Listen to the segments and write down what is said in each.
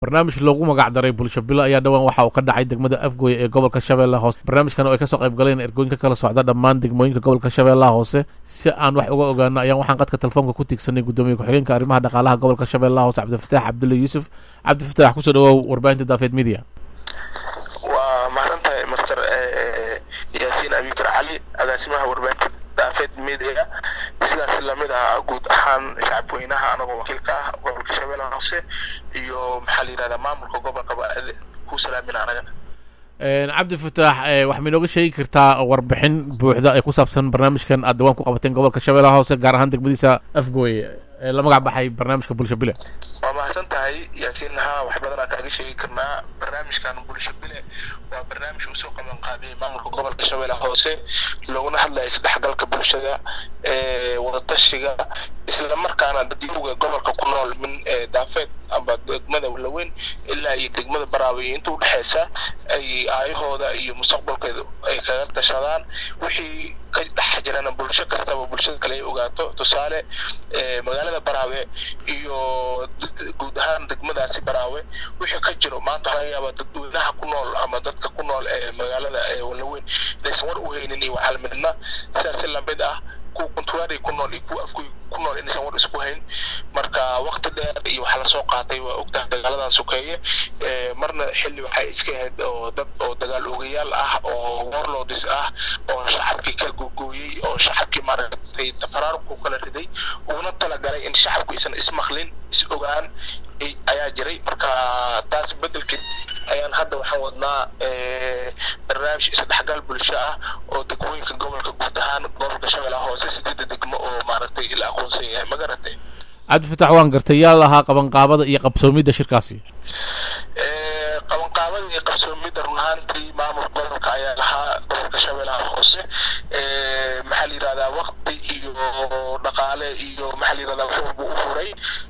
barnaamij loogu magacdaray bulsho bilo ayaa dhowaan waxa uu ka dhacay degmada afgooye ee gobolka shabeellaha hoose barnaamijkan oo ay kasoo qayb galeen ergooyin ka kala socda dhammaan degmooyinka gobolka shabeellaha hoose si aan wax uga ogaano ayaan waxaan qadka telefoonka ku tiigsanay guddoomiye ku-xigeenka arrimaha dhaqaalaha gobolka shabeellaha hoose cabdifataax cabdulle yuusuf cabdifataax kusoo dhawow warbaahinta daafeed media waa mahadsantahay master yaasiin abikar cali agaasimaha warbaahinta daafeed media sidaas lamid ah guud ahaan shacabweynaha anagoo wakiilka ah gobolka shabeellaha hoose iyo maxaa la yidhahdaa maamulka gobolkaba ku salaamin anaga cabdi fataax waxaa inooga sheegi kartaa warbixin buuxda ay ku saabsan barnaamijkan aad dawaan ku qabateen gobolka shabeellaha hoose gaar ahaan degmadiisa afgooye ee la magac baxay barnaamijka bulsho bile waa mahadsan tahay yaasiin haa wax badanaa kaaga sheegi karnaa barnaamijkan bulsho bile waa barnaamij uu soo qaban qaabiyey maamulka gobolka shabeellaha hoose looguna hadlaya isdhexgalka bulshada wadatashiga isla markaana dadyuga gobolka ku nool min daafeed amba degmada walaweyn ilaa iyo degmada baraawe iyo inta udhexeysa ay aayahooda iyo mustaqbalkeeda ay kaga tashadaan wixii ka dhex jirana bulsho kastaba bulshada kale ay ogaato tusaale magaalada baraawe iyo guud ahaan degmadaasi baraawe wixii ka jiro maanta waxaa laga yaabaa dadweynaha ku nool ama dadka ku nool ee magaalada walaweyn inaysan war u haynin iyo waxaalmidna sidaasi lamid ah kuwa kuntuwaari ku nool iyo kuwa afgoy ku nool inaysan war isku hayn marka waqti dheer iyo waxaa lasoo qaatay waa ogtahay dagaaladan sokeeye marna xilli waxay iska ahayd oo dad oo dagaal ogayaal ah oo warlords ah oo shacabkii ka gogooyey oo shacabkii maaragtay faraarku kala riday uguna talagalay in shacabku aysan ismaqlin is ogaan ayaa jiray marka taas bedelkeed ayaan hadda waxaan wadnaa barnaamij isdhexgal bulsho ah oo degmooyinka gobolka guud ahaan gobolka shabeellaha hoose sideedda degmo oo maaragtay la aqoonsan yahay ma garatay cabdifatax waan gartay yaa lahaa qabanqaabada iyo qabsoomidda shirkaasi qabanqaabada iyo qabsoomidda run ahaantii maamulka gobolka ayaa lahaa gobolka shabeellaha hoose maxaa la yidhahdaa waqti iyo dhaqaale iyo maxaa la yidhahdaa wax walba u furay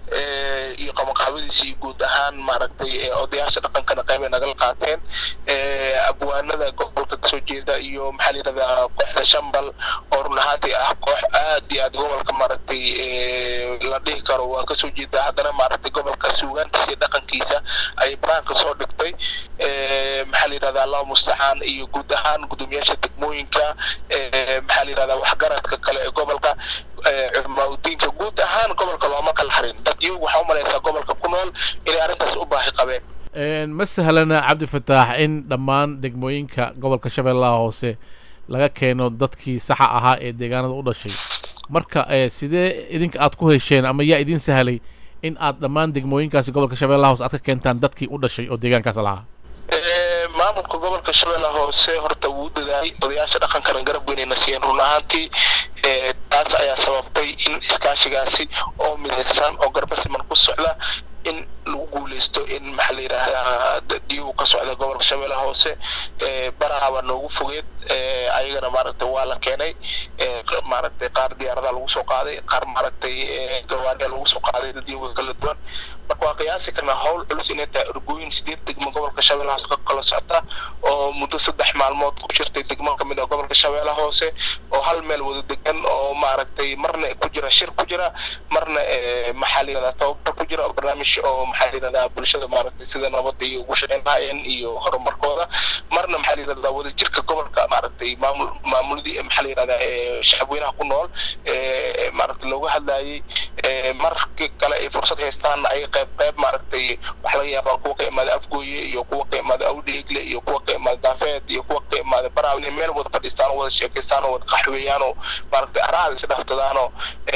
iyo qabanqaabadiisii guud ahaan maaragtay odayaasha dhaqankana qayb ay nagala qaateen abwaanada gobolka kasoo jeeda iyo maxaa la yidhahdaa kooxda shambal oo run ahaantii ah koox aad iyo aad gobolka maaragtay la dhihi karo waa kasoo jeeda haddana maaragtay gobolka suugaantiisa iyo dhaqankiisa ay banaanka soo dhigtay maxaa la yidhahdaa allah mustacaan iyo guud ahaan gudoomiyaasha degmooyinka maxaa la yidhahdaa waxgaradka kale ee gobolka culimaadudiinka guud ahaan gobolka looma kala harin dad iyagu waxaa umalaysaa gobolka ku nool inay arrintaas u baahi qabeen ma sahlana cabdifataax in dhammaan degmooyinka gobolka shabeellaha hoose laga keeno dadkii saxa ahaa ee deegaanada u dhashay marka sidee idinka aad ku hesheen ama yaa idin sahlay in aad dhammaan degmooyinkaasi gobolka shabeellaha hoose aad ka keentaan dadkii u dhashay oo deegaankaas lahaa maamulka gobolka shabeellaha hoose horta wuu dadaalay odayaasha dhaqankana garab weynayna siiyeen run ahaantii taas ayaa sababtay in iskaashigaasi oo midaysan oo garba siman ku socda in lagu guuleysto in maxaa la yidhaahdaa diigu ka socda gobolka shabeellaha hoose baraaba noogu fogeed ayagana maaragtay waa la keenay maaragtay qaar diyaaradaha lagu soo qaaday qaar maaragtay gawaariya lagu soo qaaday dadyoga kala duwan marka waa qiyaasi karnaa howl culus inay tahay ergooyin sideed degmo gobolka shabeellaha hoose ka kala socta oo muddo saddex maalmood ku jirtay degmo kamid ah gobolka shabeellaha hoose oo hal meel wada degan oo maaragtay marna ku jira shir ku jira marna maxaa la yidhahdaa tababar ku jira oo barnaamij oo maxaa la yidhahdaa bulshada maaragtay sida nabadda iyo ugu shaqeyn lahaayeen iyo horumarkooda marna maxaa la yidhahdaa wadajirka gobolka maaragtay maamul maamuladii maxaa la yidhahdaa shacabweynaha ku nool maaragtay looga hadlayay markii kale ay fursad haystaan ay qayb qayb maaragtay waxa laga yaabaa kuwa ka imaada afgooye iyo kuwa ka imaada awdheegle iyo kuwa ka imaada daafeed iyo kuwa ka imaada baraaw inay meel wada fadhiistaan oo wada sheekaystaan oo wada qaxweeyaan oo maaragtay araada is dhaftadaan oo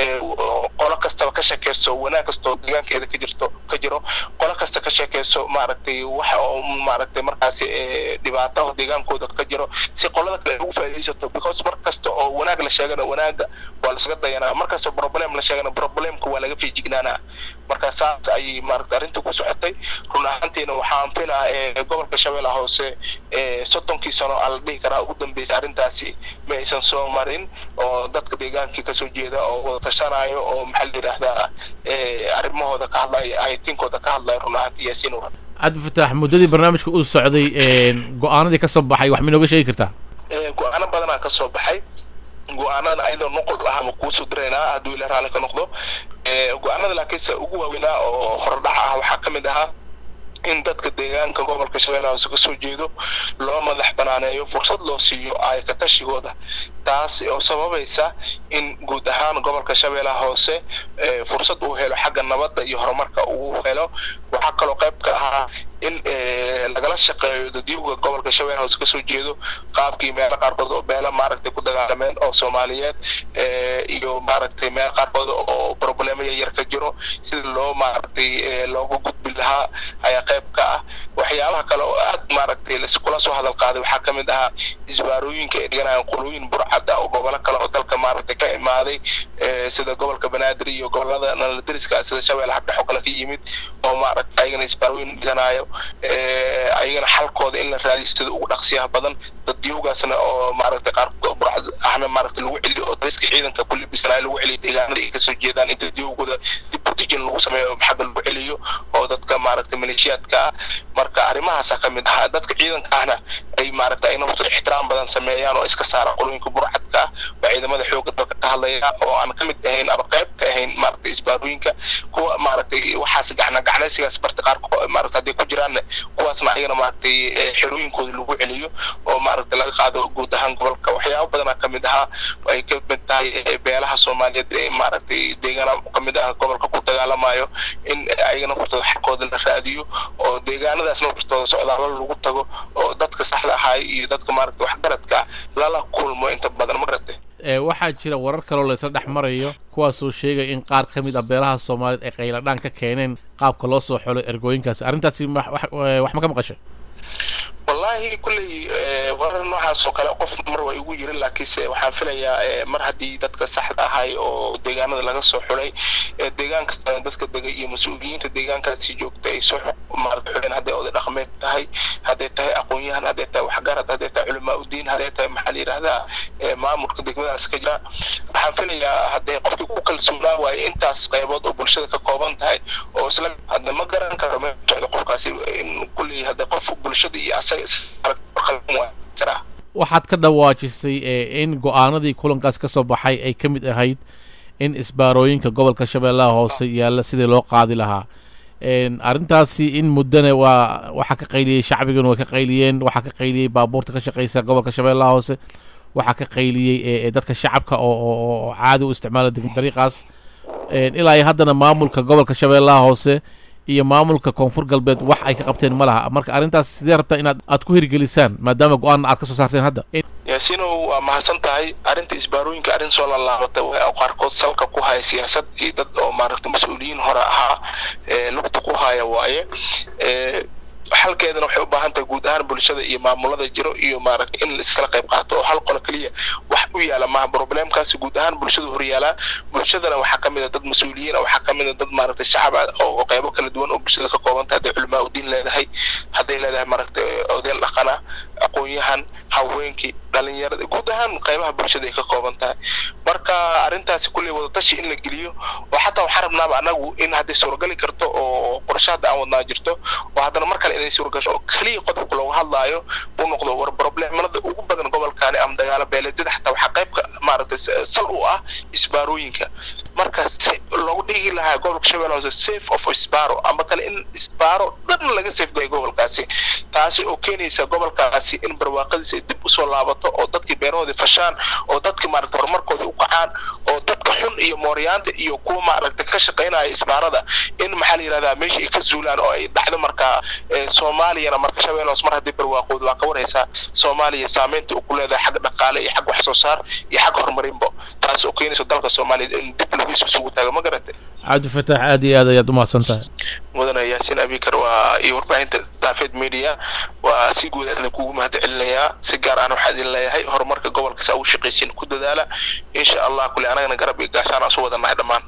qolo kastaba ka sheekeyso wanaag kastoo deegaankeeda ka jirto ka jiro qolo kasta ka sheekeyso maaragtay waxa oo maaragtay markaasi dhibaato deegaankooda ka jiro si qolada kale ugu faa'iidaysato because mar kasta oo wanaag la sheegana wanaaga waa lasaga dayanaa mar kasta oo problem la sheegana problemka waa laga feejignaanaa marka saas ayay maaragtay arrinta ku socotay run ahaantiina waxaan filaa gobolka shabeellaha hoose soddonkii sano aa la dhihi karaa ugu dambeysay arrintaasi ma aysan soo marin oo dadka deegaankii kasoo jeeda oo wada tashanayo oo maxaa la yidhaahdaa arrimahooda ka hadlaya haytiinkooda ka hadlaya run ahaantii yaasiin cabdifataax muddadii barnaamijka uu socday go-aanadii ka soo baxay wax ma inooga sheegi kartaa go-aano badanaa ka soo baxay go-aanada ayadoo noqol ahaba kuusoo diraynaa hadduu ila raalli ka noqdo go-aanada laakiinse ugu waaweynaa oo horodhaca ah waxaa ka mid ahaa in dadka deegaanka gobolka shabeellaha hoose kasoo jeedo loo madax banaaneeyo fursad loo siiyo ayka tashigooda taas oo sababaysa in guud ahaan gobolka shabeellaha hoose fursad uu helo xagga nabadda iyo horumarka uu helo waxaa kaloo qayb ka ahaa in lagala shaqeeyo dadyuga gobolka shabeellaha hoose kasoo jeedo qaabkii meelo qaarkood oo beela maaragtay ku dagaalameen oo soomaaliyeed iyo maaragtay meelo qaarkood oo problemo yar ka jiro sida loo maaragtay looga gudbi lahaa ayaa qayb ka ah waxyaabaha kale oo aad maaragtay kula soo hadal qaaday waxaa ka mid ahaa isbaarooyinka ay dhiganayaan qolooyin burcad ah oo gobolo kale oo dalka maaragtay ka imaaday sida gobolka banaadir iyo gobolada naladariska sida shabeellaha dhex oo kale ka yimid oo maaragtay ayagana isbaarooyin dhiganayo ayagana xalkooda in la raadiyo sida ugu dhaqsiyaha badan dadyowgaasna oo maaragtay qaar burcad ahna maaragtay lagu celiyo oo dariska ciidanka ku libisanayo lagu celiyo deegaanada ay kasoo jeedaan in dadyowgooda dib udijin lagu sameeyo xagga lagu celiyo oo dadka maaragtay maleeshiyaadka ah marka arrimahaasa ka mid ahaa dadka ciidanka ahna ay maaragtay ay naftu ixtiraam badan sameeyaan oo iska saaraan qolooyinka burcadka ah waa ciidamada xoogga dalka ka hadlaya oo aan ka mid ahayn ama qayb ka ahayn maaragtay isbaarooyinka kuwa maaragtay waxaas gacna gacnaysigaas barta qaarkood maaragtay hadday ku jiraanna kuwaasna ayagana maaragtay xerooyinkooda lagu celiyo oo maaragtay laga qaado guud ahaan gobolka waxyaabo badanaa ka mid ahaa ay ka mid tahay beelaha soomaaliyeed ee maaragtay deegaana ka mid ah gobolka ku dagaalamayo in ayagana hortooda xalkooda la raadiyo oo deegaanadaasna hortooda socdaalo lagu tago oo dadka saxda ahaay iyo dadka maaragtay waxgaradka lala kulmo inta badan ma garatay waxaa jira warar kaloo laysla dhex marayo kuwaasoo sheegaya in qaar ka mid ah beelaha soomaaliyeed ay qayladhaan ka keeneen qaabka loo soo xolo ergooyinkaasi arrintaasi wax ma ka maqashay wallahi kulley warar noocaas oo kale qof mar waa igu yirin laakiinse waxaan filayaa mar haddii dadka saxda ahay oo deegaanada laga soo xulay deegaan kastana dadka dega iyo mas-uuliyiinta deegaankaasi joogta ay soo maarata xuleen hadday oday dhaqameed tahay hadday tahay aqoon-yahan hadday tahay waxgarad hadday tahay culamaa udiin hadday tahay maxaa la yidhahdaa maamulka degmadaas ka jira waxaan filayaa hadday qofkii ku kalsoonaa waayo intaas qaybood oo bulshada ka kooban tahay oo isla hadda ma garan karo meel socda qofkaasi in kulley hadda qof bulshada iyo asaga karaa waxaad ka dhawaajisay in go-aanadii kulankaas ka soo baxay ay ka mid ahayd in isbaarooyinka gobolka shabeellaha hoose yaalla sidii loo qaadi lahaa arrintaasi in muddana waa waxaa ka qayliyey shacbiguna way ka qayliyeen waxaa ka qayliyey baabuurta ka shaqaysa gobolka shabeellaha hoose waxaa ka qayliyey dadka shacabka oo caadi u isticmaala dariiqaas ilaa iyo haddana maamulka gobolka shabeellaha hoose iyo maamulka koonfur galbeed wax ay ka qabteen ma laha marka arrintaas sidee rabtaa inaad aad ku hirgelisaan maadaama go-aanna aad ka soo saarteen hadda yaasiinow waa mahadsan tahay arrinta isbaarooyinka arrin soo lalaabata oo qaarkood salka ku haya siyaasad iyo dad oo maaragtay mas-uuliyiin hore ahaa lugta ku haya waaye xalkeedana waxay u baahan tahay guud ahaan bulshada iyo maamulada jiro iyo maaragtay in laiskala qayb qaato oo hal qolo keliya wax u yaala maaha problemkaasi guud ahaan bulshada horyaalaa bulshadana waxaa ka mid a dad mas-uuliyiin waxaa ka mid a dad maaragtay shacab ah oo qaybo kala duwan oo bulshada ka kooban tahay hadday culamaa udiin leedahay hadday leedahay maaragtay odeel dhaqana aqoon-yahan haweenkii dhalinyarada guud ahaan qaybaha bulshada ay ka kooban tahay marka arrintaasi kulley wadatashi in la geliyo oo xataa waxaan rabnaaba anagu in hadday suuragali karto oo qorshe hadda aan wadnaa jirto oo haddana mar kale inay suuragasho oo keliya qodobka looga hadlaayo uu noqdo war problemada ugu badan gobolkaani ama dagaalo beeleedyada xataa waxaa qaybka maaragtay sal u ah isbaarooyinka marka si loogu dhigi lahaa gobolka shabeelle hoose safe of isbaro ama kale in isbaro dhan laga safegayo gobolkaasi taasi oo keenaysa gobolkaasi in barwaaqadiisa ay dib usoo laabato oo dadkii beerahoodii fashaan oo dadkii maaragtay horumarkooda u kacaan oo dadka xun iyo mooryaanta iyo kuwa maaragtay ka shaqaynaya isbaarada in maxaa la yidhahdaa meesha ay ka zuulaan oo ay dhacdo markaa soomaaliyana marka shabeelle hoose mar haddii barwaaqooda waa ka warhaysaa soomaaliya saameynta uu ku leedahay xagga dhaqaale iyo xag wax soo saar iyo xag horumarinbo taas oo keenaysa dalka soomaaliya in dib lagiisu isugu taago ma garatay cabdifatax aad iyo aad ayaad umahadsan tahay mudane yaasiin abikar waa iyo warbaahinta daafeed media waa si guud aadna kugu mahad celinayaa si gaar ahna waxaa idin leeyahay horumarka gobolka saa ugu shaqaysiin ku dadaala insha allah kule anagana garab iyo gaashaan asu wadanahay dhammaan